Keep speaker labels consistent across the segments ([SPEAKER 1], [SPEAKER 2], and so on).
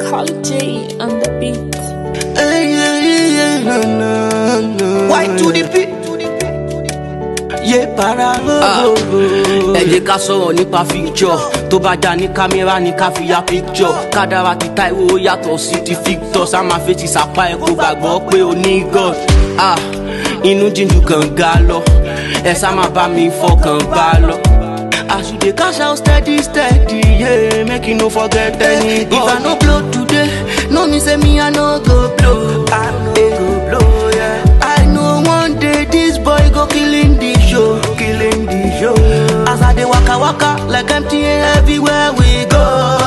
[SPEAKER 1] Quality on the beat.
[SPEAKER 2] Hey, yeah, yeah, yeah, no, no, no.
[SPEAKER 3] Why to the P?
[SPEAKER 2] Yé para
[SPEAKER 3] Ah.
[SPEAKER 2] gbogbo.
[SPEAKER 3] ẹ jẹ́ ká sọ̀rọ̀ nípa fíjọ́ tó bá já ní kámẹ́rà ní ká fi ya píjọ́ kádàrá ti Táíwò ó yàtọ̀ sí ti Victor sá máa fetí sàpá ẹ̀ kó gbàgbọ́ pé o ní God Ah, inú jíjù kan ga lọ ẹ sá máa bá mi fọkàn bá lọ. As you dey cash out steady steady, yeah, make you no forget any
[SPEAKER 2] If I no blow today, no me say me I no go blow. I no go blow, yeah. I know one day this boy go killing the show, killing the show. As I dey waka waka like MTN everywhere we go.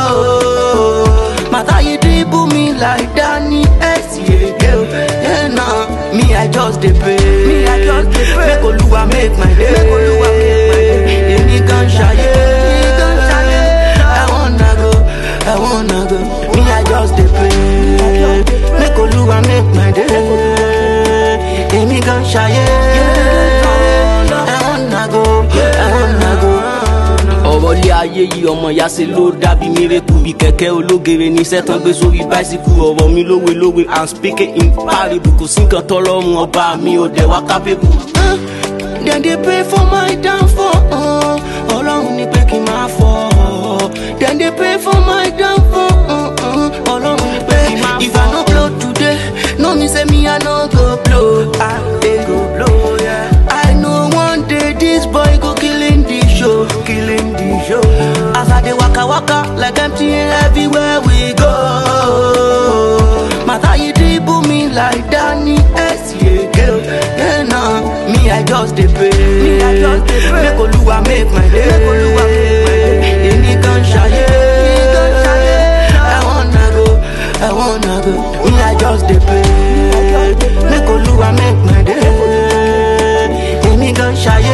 [SPEAKER 2] Mata you dribble me like Danny S, yeah, girl. Yeah, nah, me I just dey pray. Me I just dey pray. Make Oluwa make my day. Make Oluwa make my day. Èmi gan ṣayé. Èmi gan ṣayé. I wanna go, I wanna go. Me I just dey pray. Make Oluwa make my day. Èmi gan ṣayé. I wanna go, I wanna go.
[SPEAKER 3] ọ̀rọ̀ ilé ayé yìí ọmọ ìyá ṣe ló dàbí mírèkù bí kẹ̀kẹ́ ológere ní sẹ́tàn gbé sórí báísíkù ọ̀rọ̀ mi lówe lówe i'm speaking in parable kò sí nǹkan tọ́lọ́run ọba mi ò dẹ̀ wá kápẹ́bù.
[SPEAKER 2] Uh, Then they pray for my downfall. Uh, Ọlọ́run ní pé kí n máa fọ́. Then they pray for my downfall. Uh, uh, Ọlọ́run ní pé kí n máa fọ́. If I no blow today, no me say me I no go blow. I dey go blow, yeah. I know one day this boy go killing the show, killing the show. As I dey waka waka like MTN everywhere we go. Mata you dribble me like Danny S, yeah, girl. Yeah, nah, me I just dey pray. Me I just dey pray. Make Oluwa make my day. Make Oluwa make my day. Èmi gan ṣayé. Èmi gan ṣayé. I wanna go, I wanna go. Me I just dey pray. Make Oluwa make my day. Èmi gan ṣayé.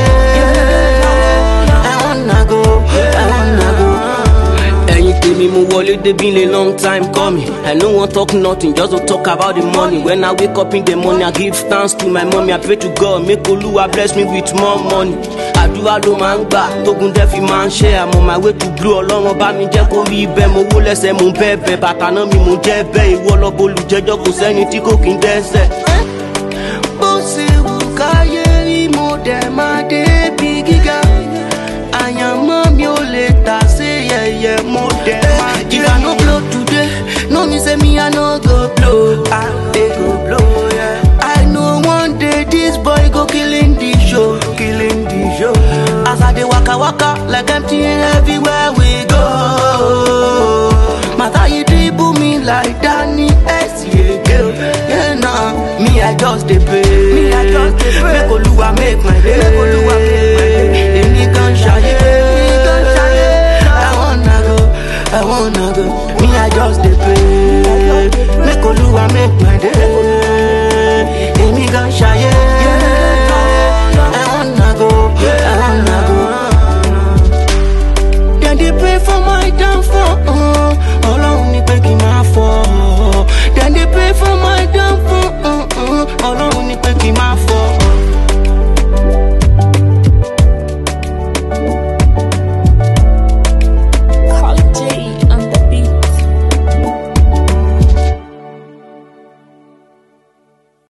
[SPEAKER 2] I wanna go, I wanna go.
[SPEAKER 3] ẹ̀yin tèmi mo wọlé débi lè long time coming i no wan talk nothing just to talk about the money when i wake up in the morning i give thanks to my mommy i pray to god make olúwa bless me with more money àdúrà ló máa ń gbà tógun dẹ́ fi máa ń ṣe àmọ́ my way to blue ọlọ́run bá mi jẹ́ kó rí bẹ́ẹ̀ mo wó lẹ́sẹ̀ mo ń bẹ́ẹ̀ bẹ́ẹ̀ bàtà náà mi mo jẹ́ bẹ́ẹ̀ ìwọ lọ́bọ̀ olùjẹ́jọ́ kò sẹ́ni tí kò kí ń dẹ́sẹ̀.
[SPEAKER 2] bó ṣe wù káyé rí mo dẹ̀ máa débi gíga àyànmọ́ mi ò lè tà sí yẹ̀yẹ̀ mo dẹ̀ máa jẹ́ if i no blow today no me say me i no go blow i dey go blow yeah. i know one day this boy go killing the show killing the show as i dey waka waka like MTN everywhere we go mata you dribble me like Danny S yeah, girl. yeah nah me i just dey pray me i just dey pray make Oluwa make my day make Oluwa make my day èmi gan ṣayé èmi gan ṣayé i wanna go i wanna go me i just dey pray make Oluwa make my day èmi gan ṣayé.